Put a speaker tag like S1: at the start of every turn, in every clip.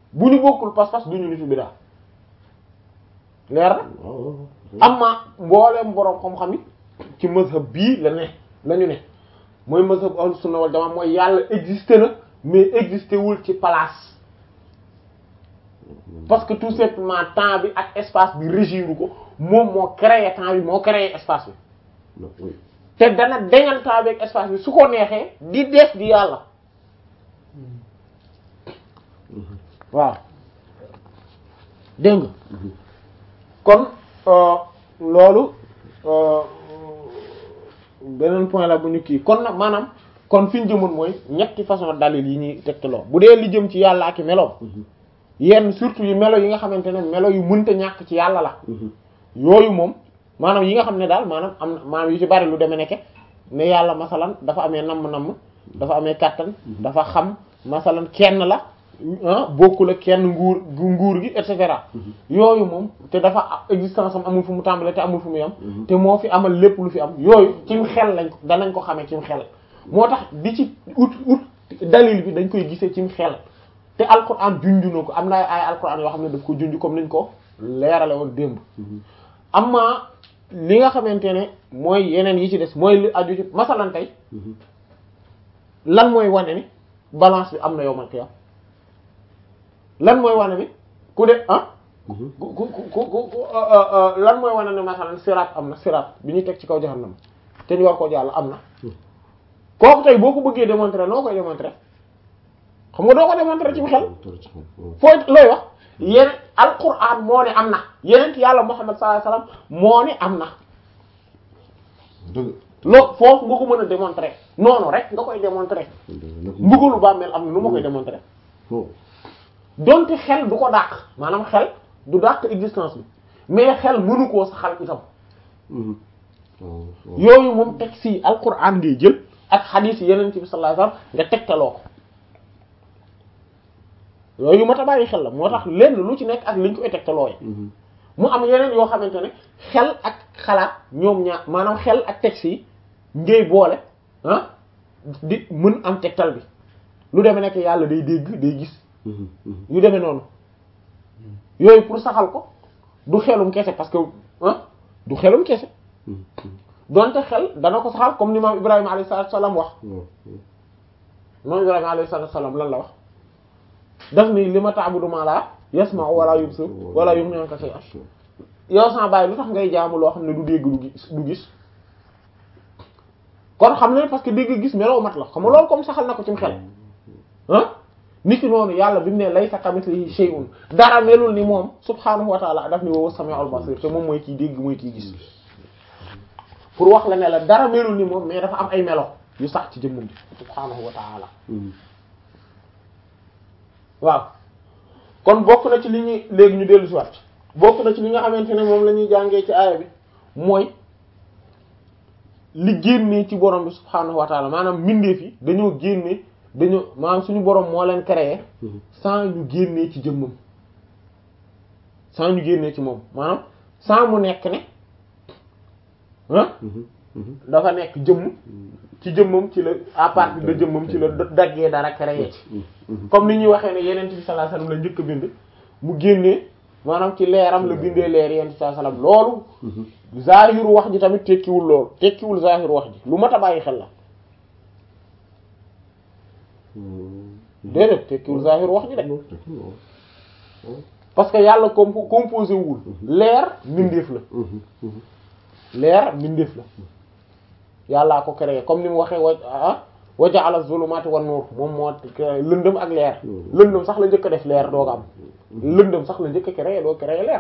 S1: bu ñu bokkul pas-pas du ñu nitu biddaa leer na
S2: waaw
S1: amma mbooleem boroom xam-xam yi ci mazhab bii la ne la ñu ne mooy mazhab ahlus sunna wal jamaa mooy yàlla existé na mais existé wul ci place parce que tout simplement temps bi ak espace bi régiru ko moom moo créé temps bi moo créé espace bi
S2: non oui
S1: te dana deñal temps bi ak espace bi su ko neexee di def di yàlla waaw dégg nga kon euh, loolu euh, beneen point la bu ñu kii kon nag maanaam kon fi ñu jëmoon mooy ñetti façon dalil yi ñuy tegtaloo bu dee li jëm ci yàlla ak i meloom yenn surtout yu melo yi nga xamante ne melo yu mënta ñàkk ci yàlla la yooyu moom maanaam yi nga xam ne daal maanaam am na maanaam yu ci bari lu demee nekke ne yàlla masalan dafa amee namm-namm dafa amee kàttan dafa xam masalan kenn la ah bokkul ak kenn nguur gu nguur gi et cetera yooyu moom te dafa existence am amul fu mu tàmbalee te amul fu mu yam te moo fi amal lépp lu fi am yooyu cim xel lañ ko danañ ko xamee cim xel moo tax di ci ut ut dalil bi dañ koy gisee cim xel te alquran junju na ko am na ay alquran yoo xam ne daf ko junj comme niñ ko leerale woon démb amma li nga xamante ne mooy yeneen yi ci des mooy li aju ci masalan tey lan mooy wane ni balance bi am na yowmal qiyam lan mooy wane ni ku de ah ku ku ku ku ku lan mooy wane ne masalan siraat am na siraat bi ñu teg ci kaw jahannam te ñu war koo jàll am na kooku tey boo ko bëggee démontrer noo koy démontrer xam nga doo ko démontrer ci xel fooy looy wax yeneen alquran moo ne am na yeneen yàlla Muhammad sallallahu alayhi wasallam moo ne am na
S2: dëgg
S1: loo foofu nga ko mën a démontrer noonu rek nga koy démontrer mbugalu bàmmeel am na nu ma koy démontrer
S2: foofu
S1: donte xel du ko dàq maanaam xel du dàq existence bi mais xel mënu koo saxal itam yooyu moom teg si alquran ngay jël ak xadiis yi yeneen bi sallallahu alayhi wasallam nga tegtaloo ko yooyu mat a bàyyi xel la moo tax lenn lu ci nekk ak liñ koy tegtalooye mu am yeneen yoo xamante ne xel ak xalaat ñoom ñaar maanaam xel ak texte yi ngay boole ah di mën am tegtal bi lu demee nekk yàlla day dégg day gis yu demee noonu yooyu pour saxal ko du xelum kese parce que ah du xelum kese donte xel dana ko saxal comme ni maam Ibrahima alayhi salaatu salaam wax maam Ibrahima alayhi salaatu salaam lan la wax daf ni li ma ta'budu ma la yasma'u wala yubsir wala yughni anka shay'an yow sama bàyyi lu tax ngay jaamu loo xam ne du dégg du gis du gis kon xam ne parce que dégg gis meloo mat la xam nga loolu comme saxal na ko ci xel ah nit ki noonu yàlla bi mu ne laysa kamithlihi shay'un dara melul ni moom subhaanahu wa ta'ala daf ni wa huwa as-sami'ul basir te moom mooy kiy dégg mooy kiy gis pour wax la ne la dara melul ni moom mais dafa am ay melo yu sax ci jëmmum ji subhaanahu wa ta'ala waaw kon bokk na ci li ñuy léegi ñu dellu si waat bokk na ci li nga xamante ne moom la ñuy jàngee ci aaya bi mooy li génnee ci borom bi subhaanahu wa ta'ala maanaam mbindeef yi dañoo génnee dañoo maanaam suñu borom moo leen créé sans ñu génnee ci jëmmam sans ñu génnee ci moom maanaam sans mu nekk ne ah dafa nekk jëmm ci jëmmam ci la à partir de jëmmam ci la daggee dara créé ci comme ni ñuy waxee ne yeneen bi sallallahu alayhi wasallam la njëkk a bind mu génnee maanaam ci leeram la bindee leer yeneen bi sallallahu alayhi wasallam loolu zahiru wax ji tamit tekkiwul loolu tekkiwul zahiru wax ji lu mat a bàyyi xel la déedéet tekkiwul zahiru wax ji de parce que yàlla compo composé wul leer mbindeef la leer mbindeef la yàllaa ko créé comme ni mu waxee wa ah wa ja'ala zulumati wan nur moom moo lëndëm ak leer lëndëm sax la njëkk a def leer dooga am lëndëm sax la njëkk a créé doo créé leer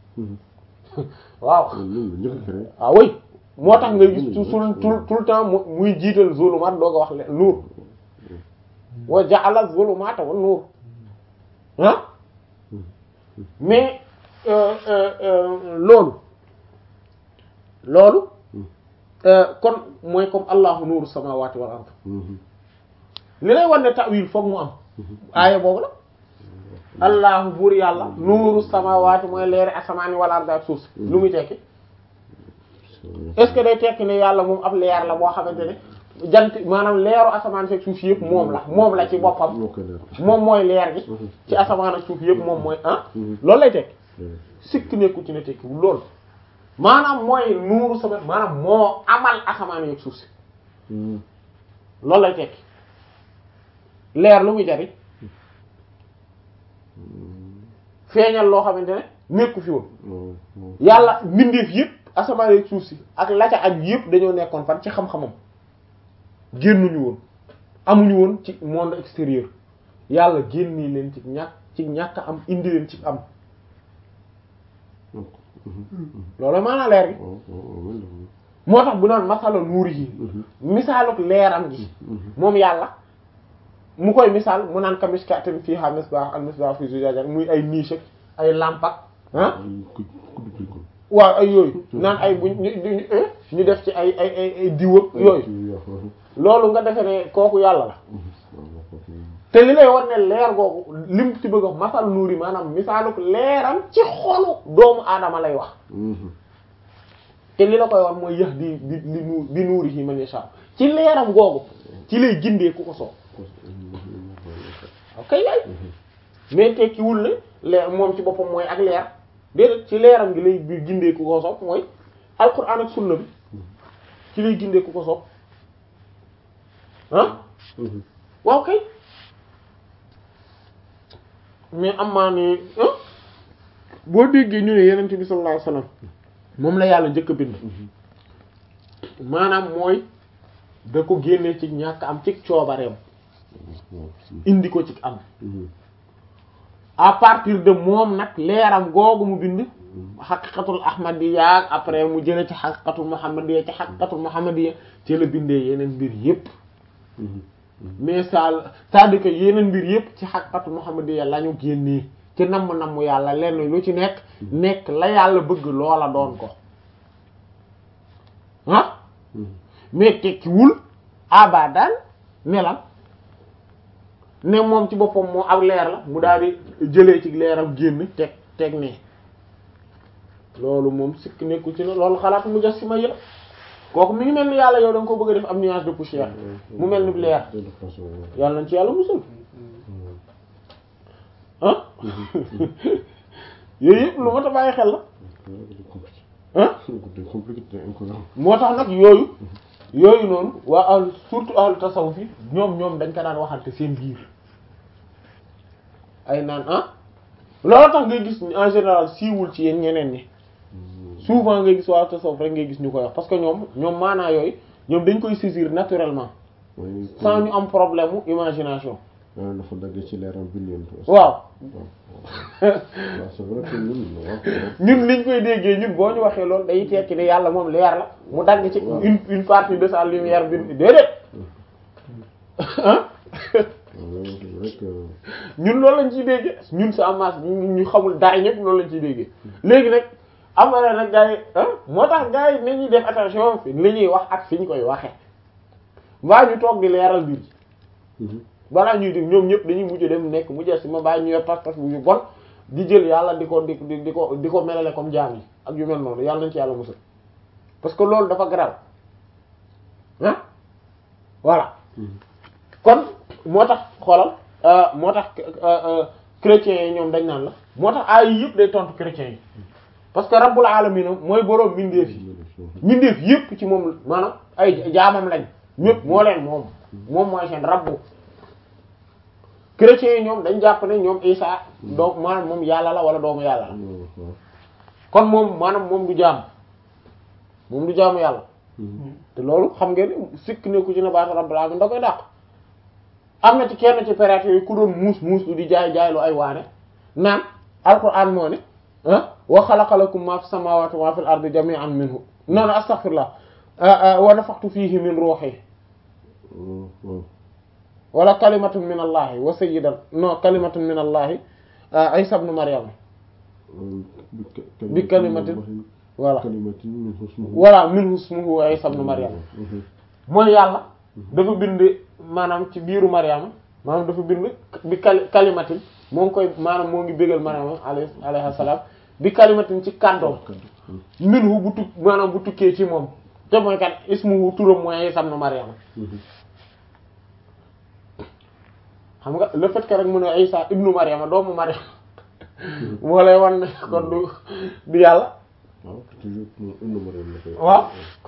S1: waaw ah oui moo tax ngay gis tout tout le temps muy jiital zulumat dooga wax leer nur wa ja'ala zulumata wan nur ah mais loolu loolu kon mooy comme allahu nuuru samawati wal ard li lay wan ne ta'wil foog mu am aaya boobu la allahu buur yàlla nuuru samawati mooy leeri asamaani wal ard ak suuf si lu muy tekki est-ce que day tekki ne yàlla moom ab leer la boo xamante ne jant maanaam leeru asamaan fekk suuf yëpp moom la moom la ci boppam
S2: moo koy leer.
S1: moom mooy leer gi ci asamaan ak suuf yëpp moom mooy ah loolu lay tekki sikk nekku ci ne tekkiwul loolu maanaam mooy nuuru sama maanaam moo amal asamaan yeeg suuf si loolu lay tekki leer lu muy jariñ feeñal loo xamante ne nekku fi woon yàlla mbindeef yëpp asamaan yeeg suuf si ak la ca ak yëpp dañoo nekkoon fan ci xam-xamam génnuñu woon amuñu woon ci monde extérieur yàlla génni leen ci ñàkk ci ñàkk am indi leen ci am loolu maanaa leer gi moo tax bu naan masala nuuri yi misaaluk leeram gi moom yàlla mu koy misaal mu naan ka miskaatin fiihaa misbaah al misbaah fi zujaaja muy ay niche ak ay lampak ah waaw ay yooyu naan ay buñ ñu ñu ñu def ci ay ay ay ay diw ak yooyu loolu nga defe ne kooku yàlla la te li lay war ne leer googu lim ci bëgg a masal nuuri maanaam misaaluk leeram ci xolu doomu aadama lay wax te li la koy war mooy yëx di bi li nu bi nuuri yi man yasha ci leeram googu ci lay gindee ku ko soob ok yaay mais tekkiwul ne leer moom ci boppam mooy ak leer déedéet ci leeram gi lay bi gindee ku ko soob mooy alquran ak sunna bi ci lay gindee ku ko soob ah waaw kay mais am maa ne boo déggee ñu ne yenente bi sallallahu alayhi wasallam moom la yàlla njëkk a bind maanaam mooy da ko génne ci ñàkk am ci coobareem indi ko ci am à partir de moom nag leeram googu mu bind xaqiqatul ahmadiyya après mu jële ci xaqiqatul muhammadiyya ci xaqiqatul muhammadiyya ci la bindee yeneen mbir yépp mais ça c'est-à-dire que yeneen mbir yépp ci xaqiqatul muhammadiyya la ñu génnee ci namm-namm yàlla lenn lu ci nekk nekk la yàlla bëgg loola doon ko ah mais tekkiwul abadan ne la ne moom ci boppam moo ak leer la mu daal di jëlee ci leeram génn teg teg ne loolu moom sikk nekku ci ne loolu xalaat mu jas si ma yëla kooku mi ngi mel ni yàlla yow da nga ko bëgg a def am nuage de poussière mu mel ni leer yàlla nañ ci yàlla musul ah yooyu yëpp lu ma ta bàyyi xel la ah moo tax nag yooyu yooyu noonu waa ahlu surtout ahlu tasawuf yi ñoom ñoom dañ ko daan waxante seen biir ay naan ah loolu tax ngay gis en général siiwul ci yéen ñeneen ñi souvent ngay gis waa tasawuf rek ngay gis ñu koy wax parce que ñoom ñoom maanaa yooyu ñoom dañ koy saisir naturellement sans ñu am problème mu imagination
S2: dafa dagg ci leeram bind
S1: waaw
S2: c'est vrai que ñun
S1: ñun liñ koy déggee ñun boo ñu waxee loolu day tekki ne yàlla moom leer la mu dagg ci une une partie de sa lumière bi déedéet ah ñun loolu lañ ciy déggee ñun sa masse ñu xamul dara ñëpp loolu lañ ciy déggee léegi nag am na nag gars yi ah moo tax gars yi nañuy def attention fi li ñuy wax ak fi ñu koy waxee mbaa ñu toog di leeral mbir ji balaa ñuy dégg ñoom ñëpp dañuy mujj dem nekk mujj si ma bàyyi ñu yor pas-pas bu bon di jël yàlla di ko di di ko di ko melale comme jaam yi ak yu mel noonu yàlla nañ ci yàlla musal parce que loolu dafa garaaw ah voilà kon moo tax xoolal moo tax chrétiens yi ñoom dañ naan la moo tax ay yëpp day tontu chrétiens yi parce que rabbul alamin mooy boroom mindeef yi mindeef yëpp ci moom maanaam ay jaamam lañ ñëpp moo leen moom moom mooy seen rabbu chrétiens yi ñoom dañ jàpp ne ñoom Isa doom maanaam moom yàlla la wala doomu yàlla la kon moom maanaam moom du jaam moom du jaamu yàlla te loolu xam ngeen sikk ne ku ci ne baata rabbul alamin da koy dàq am na ci kenn ci période yi ku doon muus muus lu di jaay jaay lu ay waane naan alquran moo ne ah wa xalaqa lakum ma fi samawati wa ma fil ardi jami'an minhu non non astaghfirullah wa nafakhtu fihi min ruhi wala kalimatun min allahi wa sayyidan non kalimatun min allahi isa ibn maryam bi kalimatin voilà voilà minhu ismuhu wa isa ibn maryam mooy yàlla dafa bind maanaam ci biiru maryam maanaam dafa bind bi kali kalimatin moo ngi koy maanaam moo ngi bégal maryam alayhi alayhi salaam bi kalimatin ci kàddoom minhu bu tuk maanaam bu tukkee ci moom te mooy kat ismu turam mooy Isa ibn Maryam xam nga le fait que rek mu ne Isa ibnu Maryam doomu Maryam moo lay wan ne kon du du yàlla
S2: waaw toujours mu indi ma leen la koy.
S1: waaw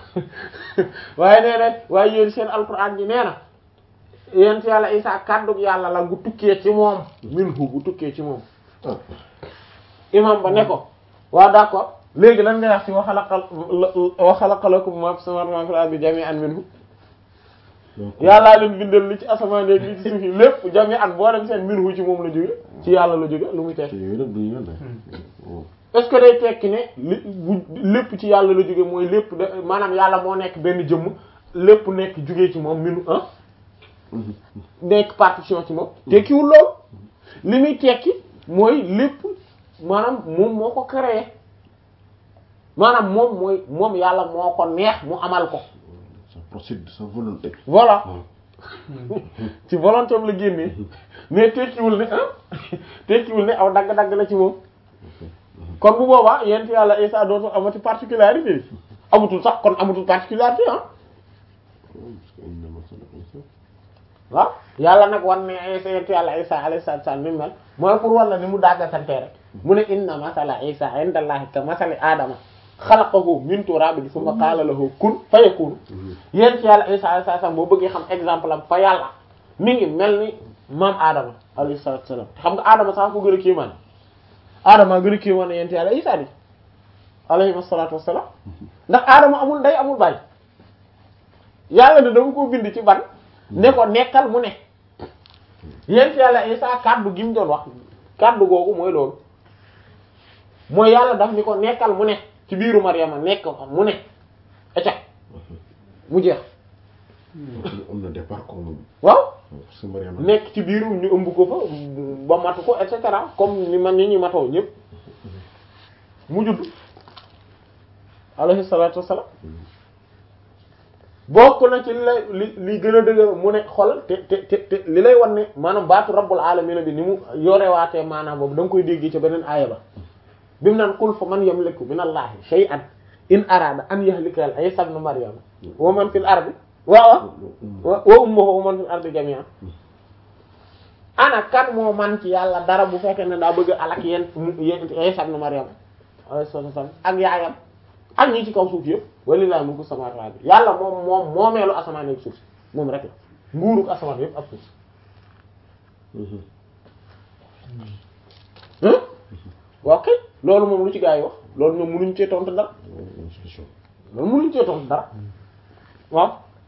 S1: waaye nee na waaye yéen seen alquran ji nee na yéen ci yàlla Isa kàddug yàlla la gu tukkee ci moom minhu gu tukkee ci moom
S2: ah
S1: imam ba ne ko waaw d'accord léegi lan nga wax ci wa xalaqal wa xalaqa lakum ma fi samaawaati wa ma fil ardi jami'an minhu
S2: donc
S1: yàllaa leen bindal li ci asamaan ak li ci suuf yi lépp jami'an boo dem seen minhu ci moom la jóge ci yàlla la jóge lu muy
S2: te
S1: tekki
S2: yooyu nag duñu yoon de. waaw
S1: est-ce que day tekki ne li bu lépp ci yàlla la jóge mooy lépp de maanaam yàlla moo nekk benn jëmm lépp nekk jógee ci moom minu ah nekk partition ci moom tekkiwul lool li muy tekki mooy lépp maanaam moom moo ko créé maanaam moom mooy moom yàlla moo ko neex mu amal ko
S2: ça procède de sa volonté.
S1: voilà
S2: waaw
S1: ci volonté am la génnee mais tekkiwul ne ah tekkiwul ne aw dagg-dagg la ci moom kon bu boobaa yent yàlla Isa dootul amati particularité yi amatul sax kon amatul particularité ah
S2: parce que inna masala Isa
S1: waaw yàlla nag wan ne Isa yent yàlla Isa alayhi salaatu salaam ni mu mel mooy pour wan la ni mu dagga sante rek mu ne inna masala Isa inda Allahi ka masali Adama xalaqahu min turabin summa qaala lahu kun fayakun yent yàlla Isa alayhi salaam boo bëggee xam exemple am fa yàlla mi ngi mel ni maam Adama alayhi salaatu salaam xam nga Adama sax ko gën a kéemaan Adama gën a kéemaan yent yàlla Isa di alayhi salaatu wassalaam ndax Adama amul ndey amul baay yàlla ne dama ko bind ci ban ne ko nekkal mu ne yent yàlla Isa kàddu gi mu doon wax kàddu googu mooy loolu mooy yàlla daf ni ko nekkal mu ne ci biiru Maryama nekk mu ne acca mu jeex
S2: am na départ comme
S1: waaw
S2: parce que Mariama
S1: nekk ci biiru ñu ëmb ko fa ba matu ko et cetera comme ni man ni ñu matoo ñëpp mu judd alayhi salaatu wassalaam bokk na ci li lay li li gën a dëgër mu ne xol te te te te li lay wan ne maanaam baatu rabbul alamin bi ni mu yorewaatee maanaam boobu da nga koy déggee ca beneen aaya ba bi mu naan qul fa man yamliku min allahi shay'an in arada an yahlika Isa ibn Maryam wa man fil ardi wa wa wa ummuhu wa man fil ardi jami'an ana kan moo man ci yàlla dara bu fekkee ne daa bëgg a alak yéen yéen Isa ibn Maryam alayhi salaam ak yaayam ak ñi ci kaw suuf yëpp walillahi mulku samawati wal ardi yàlla moom moom moomeelu asamaan ak suuf si moom rek la nguuruk asamaan yëpp ak suuf si hein waaw kay loolu moom lu ci gaa yi wax loolu ñoom mënuñ cee tontu dara loolu mënuñ cee tontu dara waaw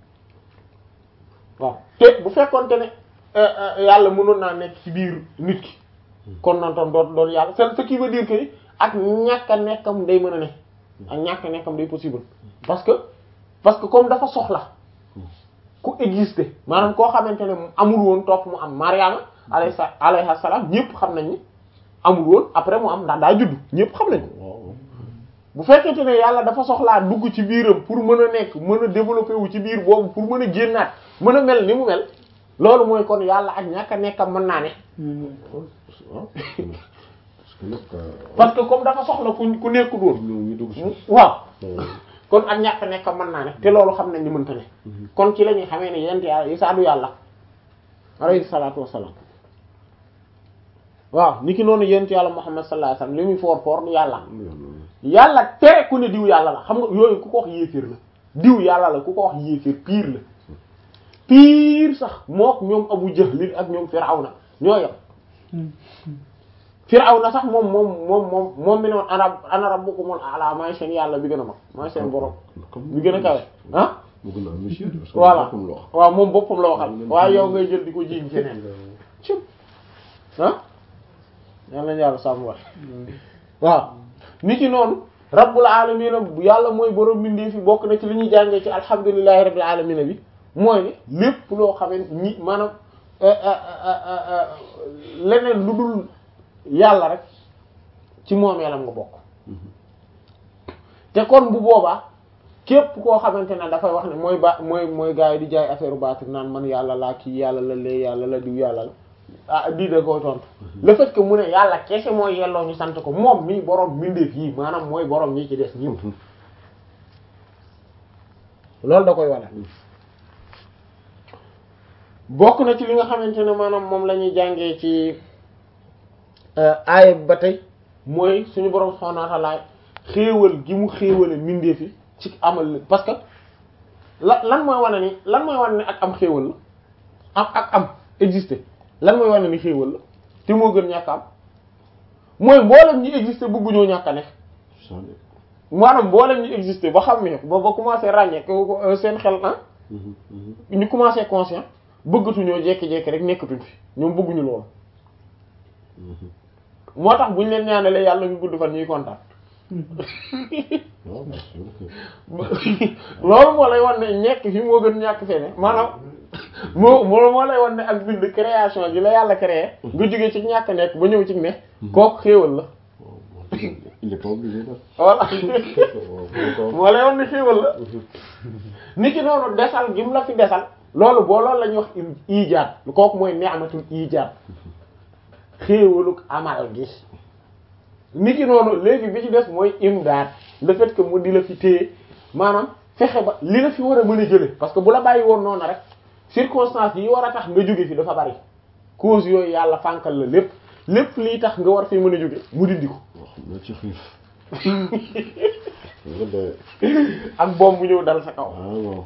S1: waaw te bu fekkoonte ne yàlla mënoon naa nekk ci biir nit ki kon noonu tam doon doon yàlla c'est ce qui veut dire que ni ak ñàkk a nekkam day mën a ne ak ñàkk a nekkam day possible parce que parce que comme dafa soxla ku exister maanaam koo xamante ne amul woon topp mu am Mariama alayhi alayhi salaam ñëpp xam nañ ni amul woon après mu am ndax daa judd ñëpp xam nañ ko bu fekkente ne yàlla dafa soxlaa dugg ci biiram pour mën a nekk mën a développer wu ci biir boobu pour mën a génnaat mën a mel ni mu mel loolu mooy kon yàlla ak ñàkk a nekkam mën naa ne parce que comme dafa soxla ku ku nekkul woon waaw kon ak ñàkk a nekkam mën naa ne te loolu xam nañ ni mënta ne kon ci la ñuy xamee ne yent yàlla Isaa du yàlla alayhi salaatu wassalaam waaw ni ki noonu yent yàlla Muhammad sallallahu alayhi wasallam li muy foor foor du yàlla yàlla tere ku ne diw yàlla la xam nga yooyu ku ko wax yéeféer la diw yàlla la ku ko wax yéeféer pire la pire sax mook ñoom Abu Jahl ak ñoom Firawna ñoo yem Firawna sax moom moom moom moom moom mi ne woon ana ana rabbukumul a'la maay seen yàlla bi gën a mag maay seen borom bi gën a kawe ah voilà waaw moom boppam la waxal waaye yow ngay jël di ko jiiñ keneen cim ah yal nañu yàlla sàmm wax waaw nit ki noonu rabbul alamina yàlla mooy borom bindee fi bokk na ci li ñuy jàngee ci alhamdulillahi rabbil alamina bi mooy ne lépp loo xamee ñi maanaam leneen lu dul yàlla rek ci moomeelam nga bokk te kon bu boobaa képp koo xamante ne dafay wax ne mooy ba mooy mooy gars yi di jaay affaire baatir naan man yàlla laa kii yàlla la lee yàlla la diw yàlla la ah di da koy tontu le fait que mu ne yàlla kese mooy yelloo ñu sant ko moom mii borom mbindeef yi maanaam mooy borom ñi ci des ñëpp loolu da koy wane bokk na ci li nga xamante ne maanaam moom la ñuy jàngee ci aaya bi ba tey mooy suñu borom subhanahu wa ta'ala xéewal gi mu xéewale mbindeef yi ci amal la parce que la lan mooy wane ni lan mooy wane ni ak am xéewal la am ak am exister lan mooy wane ni xéewal la te moo gën ñàkk am mooy mboolem ñi exister bëgguñoo ñàkk a nekk maanaam mboolem ñi exister ba xam ne ba ba commencé ràññee ko seen xel ah ñu commencé conscient bëggatuñoo jekki-jekki rek nekkatuñ fi ñoom bëgguñu loolu moo tax buñ leen ñaanalee yàlla ñu gudd fan ñuy kontaan loolu moo lay wan ne ñekk fi moo gën ñàkk fene maanaam moo moo moo lay wan ne ak bind création gi la yàlla créé nga jógee ci ñàkk nekk ba ñëw ci ne kooku xéewal la
S2: il est pas obligé nag.
S1: voilà moo lay wan ne xéewal la ni ki noonu desal gi mu la fi desal loolu boo loolu la ñuy wax ijaad kooku mooy ni'matul ijaad xéewaluk amal gi ni ki noonu léegi bi ci des mooy imdaad le fait que mu di la fi téye maanaam fexe ba li la fi war a mën a jële parce que bu la bàyyi woon noonu rek circonstances yi war a tax nga jóge fi dafa bari cause yooyu yàlla fànkal la lépp lépp lii tax nga war fi mën a jóge mu dindi ko
S2: waaw xam naa ci xiif. nga doy.
S1: ak boom bu ñëw dal sa kaw
S2: ah waaw.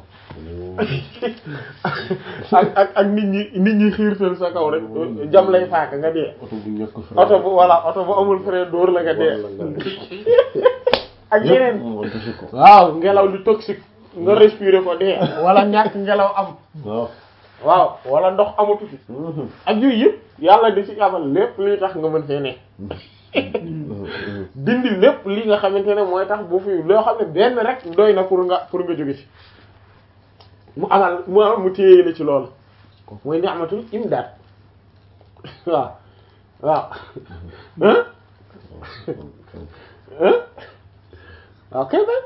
S1: ak ak ak nit ñi nit ñi xiirtal sa kaw rek jam lay faaka nga dee
S2: oto bu ñàkk frein.
S1: oto bu voilà oto bu amul frein dóor la nga dee ak yeneen
S2: mu anticiper ko.
S1: waaw ngelaw lu toxique nga respirer ko dee wala ñàkk ngelaw am
S2: waaw.
S1: waaw wala ndox amatu fi ak yooyu yëpp yàlla di ci amal lépp li tax nga mën fee ne dindi lépp li nga xamante ne mooy tax bu fi loo xam ne benn rek doy na pour nga pour nga jóge ci mu amal mu am mu téye la ci loolu kooku mooy ni'matul imdaad waaw waaw hein hein waaw kay ba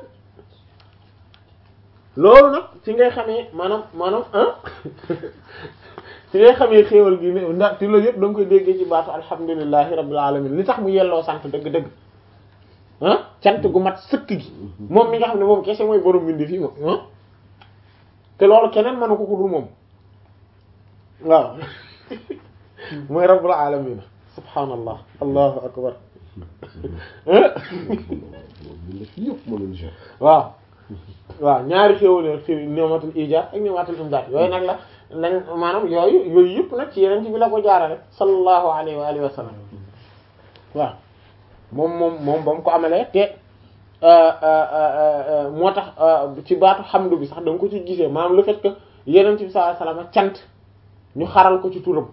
S1: loolu nag ci ngay xamee maanaam maanaam hein ci ngay xamee xéewal gi ne ndax te loolu yëpp da nga koy déggee ci baatu alhamdulillahi rabbil alamin li tax mu yelloo sant dëgg-dëgg ah cant gu mat sëkk gi moom mi nga xam ne moom kese mooy borom bindi fii moom ah te loolu keneen mënu ko ku dul moom waaw mooy rabbul alamin subhanallah allahu akbar
S2: ñu def yëpp mënuñ si.
S1: waaw waaw ñaari xéwal xew ni'matul ijaad ak ni'matul imdaad yooyu nag la lañ maanaam yooyu yooyu yëpp nag ci yeneen ci bi la ko jaarale sallallahu alayhi wa alihi wa sallam waaw moom moom moom ba mu ko amalee te moo tax ci baatu xamdu bi sax da nga ko ci gisee maanaam le fait que yeneen ci bi sallallahu alayhi wa sallam cant ñu xaral ko ci turam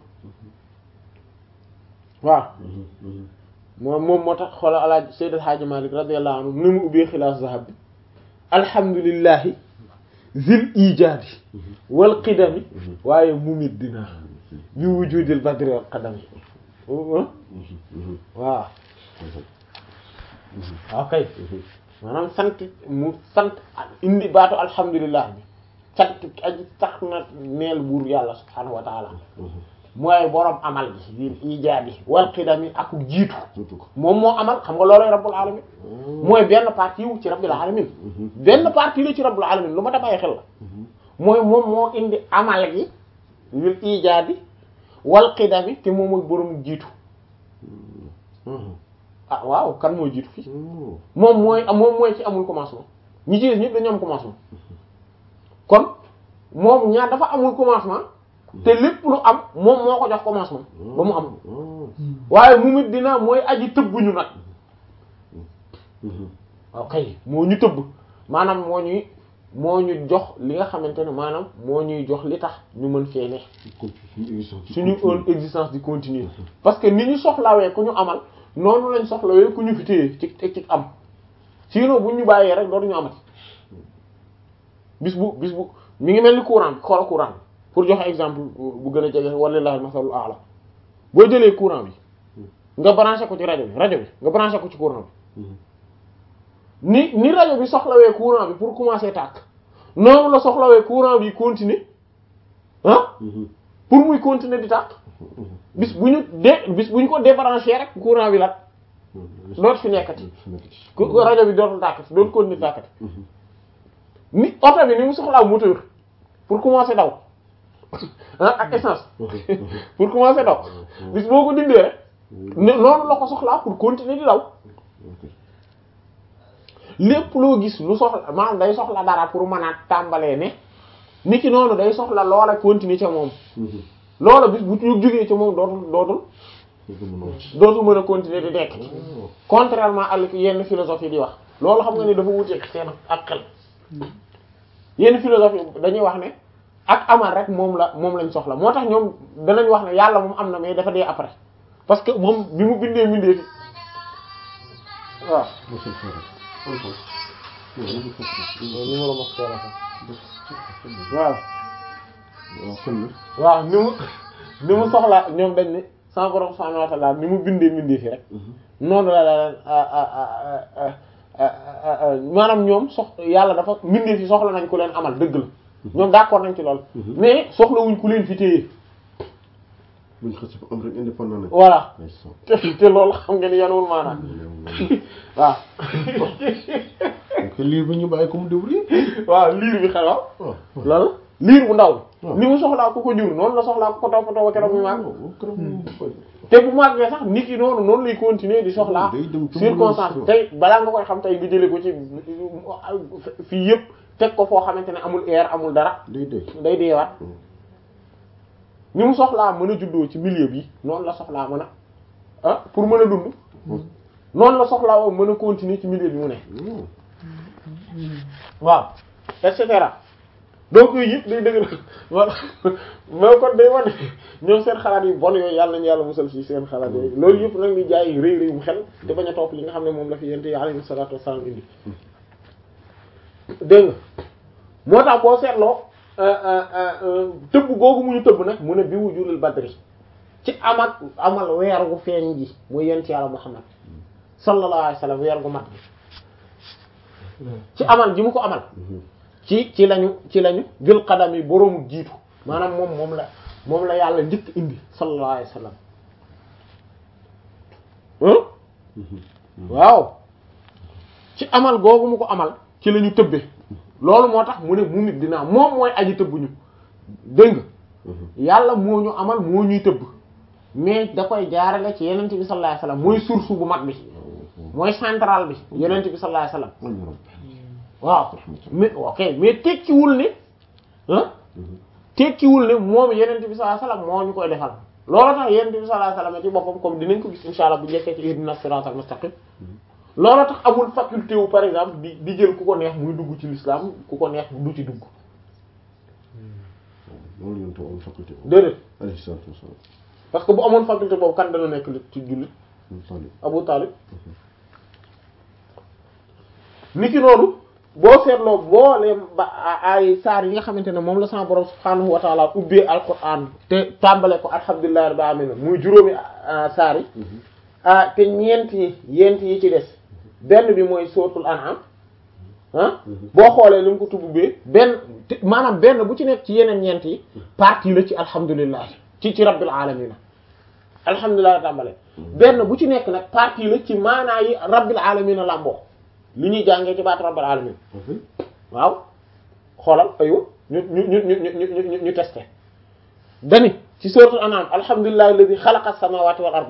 S1: waaw moom moom moo tax xoola alaaj Seydil Hadji Malick radiyallahu anhu ni mu ubbee xilaas zahab bi alhamdulillahi zil ijaadi wal qidami waaye mumit dina bi wujudil badri wal qadami waaw waaw kay maanaam sant mu sant indi baatu alhamdulillah bi sant aji tax na neel buur yàlla subhanahu wa taala mooy borom amal gi zil ijaadi wal qidami ak jiitu moom moo amal xam nga looloy rabbul alamin mooy benn partie wu ci rabbil alamin benn partie la ci rabbul alamin lu ma da bàyyi xel la mooy moom moo indi amal gi lil ijaadi wal qidami te moom mooy borom jiitu ah waaw kan mooy jiitu fii moom mooy moom mooy ci amul commencement ñi ci des ñëpp dañu am commencement kon moom ñaar dafa amul commencement te lépp lu am moom moo ko jox commencement ba mu am waaye mu mit dina mooy aji tëbbuñu nag waaw kay moo ñu tëbb maanaam moo ñuy moo ñu jox li nga xamante ne maanaam moo ñuy jox li tax ñu mën fee ne suñu existence di continuer parce que ni ñu soxlawee ku ñu amal noonu lañ soxlawee ku ñu fi téye ci ci am sinon bu ñu bàyyee rek dootuñu amati bis bu bis bu mi ngi mel ni courant bi xoola courant bi pour joxe exemple bu gën a jege walillahi masalul a'la boo jëlee courant bi nga branché ko ci rajo bi rajo bi nga branché ko ci courant bi ni ni rajo bi soxlawee courant bi pour commencer tàkk noonu la soxlawee courant bi continuer ah pour muy continuer di tàkk bis bu ñu de bis bu ñu ko débranché rek courant bi la dootu fi nekkati rajo bi dootul tàkkati dootu continuer tàkkati ni oto bi ni mu soxlaa moteur pour commencer daw ah ak essence pour commencer daw bis boo ko dindee rek ne noonu la ko soxlaa pour continuer di daw lépp loo gis lu soxla maanaam day soxla dara pour mën a tàmbalee ne nit ki noonu day soxla loola continuer ca moom loola bis bu ñu jógee ca moom dootul dootul dootul mën a continuer di nekk contrairement ak yenn philosophie di wax loolu xam nga ni dafa wuteek seen ak xel yenn philosophie dañuy wax ne ak amal rek moom la moom lañ soxla moo tax ñoom danañ wax ne yàlla moom am na mais dafa dee après parce que moom bi mu bindee bindee fi waaw numéro mos waaw waaw ni mu ni mu soxla ñoom dañ ne sama borom subhanahu wa ta'ala ni mu bindee bindee fi rek noonu la la maanaam ñoom sox yàlla dafa bindee fi soxla nañ ku leen amal dëgg la ñoom d'accord nañ ci lool mais soxlawuñ ku leen fi téye
S2: buñ xasee ba am rek indépendant nañ.
S1: voilà te te loolu xam nga ni yanuwul maanaam waaw
S2: donc liir bi ñu bàyyi ko mu débrouiller.
S1: waaw liir bi xel waaw
S2: waaw
S1: loolu liir bu ndaw
S2: waaw.
S1: ni mu soxlaa ku ko jur noonu la soxlaa ku ko toppatoo ba keroog muy màgg
S2: waaw keroog mu koy.
S1: te bu màggee sax nit ki noonu noonu lay continuer di soxlaa
S2: day dem ci
S1: circonstance
S2: mën a-
S1: tey balaa nga koy xam tey nga jëlee ko ci fii yëpp teg ko foo xamante ne amul air amul dara
S2: day day.
S1: day deewaat ni mu soxlaa mën a juddoo ci milieu bi noonu la soxlaa mën a ah pour mën a dund noonu la soxlaa woo mën a continuer ci milieu bi mu ne waaw et cetera donc yooyu yëpp day dëgg wala mais kon day wane ñoom seen xalaat yi bon yooyu yàlla nañu yàlla musal ci seen xalaat yooyu loolu yëpp nag di jaay rëy rëy mu xel te bañ a topp li nga xam ne moom la fi yente yi alayhi salaatu wassalaam indi dégg nga moo tax boo seetloo tëbb googu mu ñu tëbb nag mu ne bi wujulul badri ci amak amal weer gu feeñ ji muy yent yàlla Muhammad sallallahu alayhi wasallam weer gu mat bi ci amal ji mu ko amal ci ci lañu ci lañu jël xadam yi boroomu jiitu maanaam moom moom la moom la yàlla njëkk indi sallallahu alayhi wasallam waaw ci amal googu mu ko amal ci la ñu tëbbe loolu moo tax mu ne mu nit dinaa moom mooy aji tëbb ñu dégg nga yàlla moo ñu amal moo ñuy tëbb mais da koy jaarale ci yenente bi sallallahu alayhi wasallam mooy source bu mag bi mooy central bi yenente bi sallallahu alayhi wasallam waaw mais ok mais tekkiwul ne ah tekkiwul ne moom yenente bi sallallahu alayhi wasallam moo ñu koy defal loolu tax yenente bi sallallahu alayhi wasallam ci boppam comme dinañ ko gis inshallah bu njëkkee ci ihdina siratal mustaqim loolu tax amul faculté wu par exemple di di jël ku ko neex muy dugg ci l'islam ku ko neex du ci dugg
S2: loolu yéen tam am faculté.
S1: déedéet
S2: alayhi salaatu wa salaam.
S1: parce que bu amoon faculté boobu kan dana nekk ci jullit
S2: Talib.
S1: Abu Talib niki noonu boo seetloo booleem ba ay saar yi nga xamante ne moom la sama borom subhaanahu wa taala ubbee alquran te tàmbale ko alhamdulillahi rabbil alamin muy juróomi ah, saar yi ah te ñeent yi yent yi ci des benn bi mooy suratul an'am ah boo xoolee li mu ko tubbee benn te maanaam benn bu ci nekk ci yeneen ñeent yi partie la ci alhamdulillah ci ci rabbil alamin alhamdulilah tàmbale benn bu ci nekk nag partie la ci maanaa yi rabbil alamin làmboo li ñuy jàngee ci baat rabbil alamin waaw xoolal aywa ñu ñu ñu ñu ñu ñu ñu testé dani ci suratul an'am alhamdulillahi alladhi khalaqa as-samawati wal arda